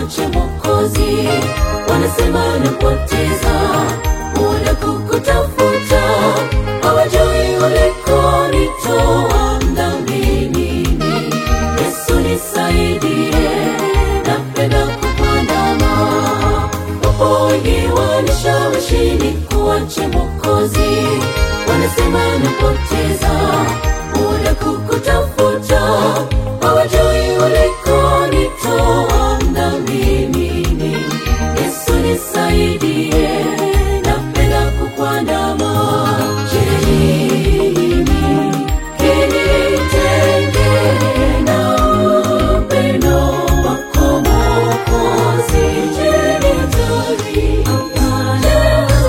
nikuache Mwokozi, wanasema napoteza muda kukutafuta, hawajui ulikonitoa mdhambini. Yesu nisaidie, napenda kukuandama. Wapo wengi wanishawishi nikuache Mwokozi, wanasema napoteza muda kukutafuta, hawajui ulikonitoa mdhambini. Yesu nisaidie, napenda kukuandama. Je, nini kinitenge na upendo wako Mwokozi? Je, nitori? Hapana,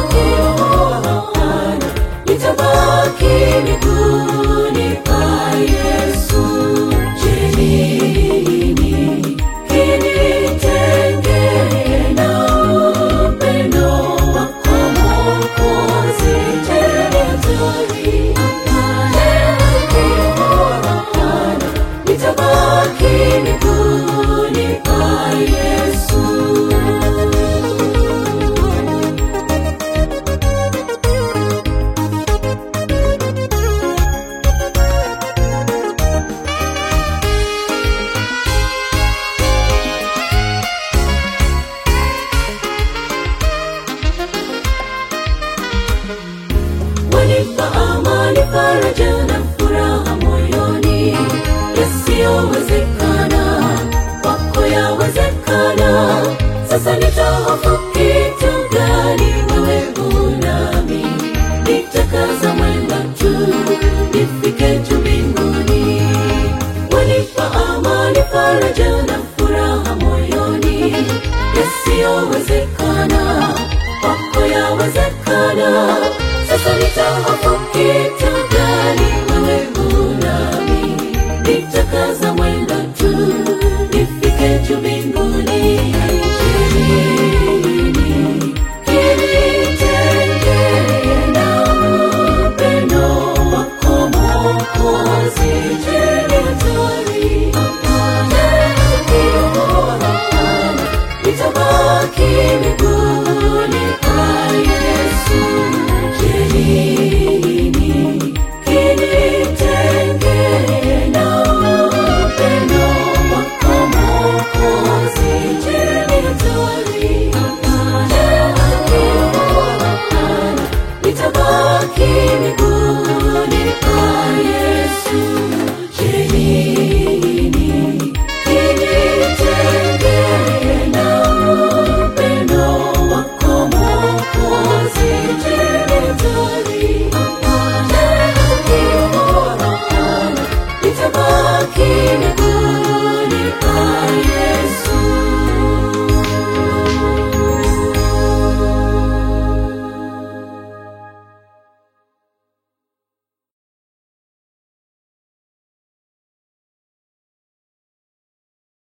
hapana, nitabaki miguuni pa Yesu. Je, nini kinitenge na upendo wako Mwokozi? Je, nitori? Hapana, hapana, nitabaki miguuni pa Yesu. wanipa amani, faraja na furaha moyoni, yasiyowezekana kwako yawezekana. Sasa nitahofu kitu gani? Wewe unami, nitakaza mwendo tu nifike juu mbinguni. Wanipa amani, faraja na furaha moyoni, yasiyowezekana kwako yawezekana. Sasa nitahofu kitu gani? Wewe unami, nitakaza mwendo tu nifike juu mbinguni. Je, nini kinitenge na upendo wako Mwokozi? Je, nitori? Hapana, hapana, nitabaki miguuni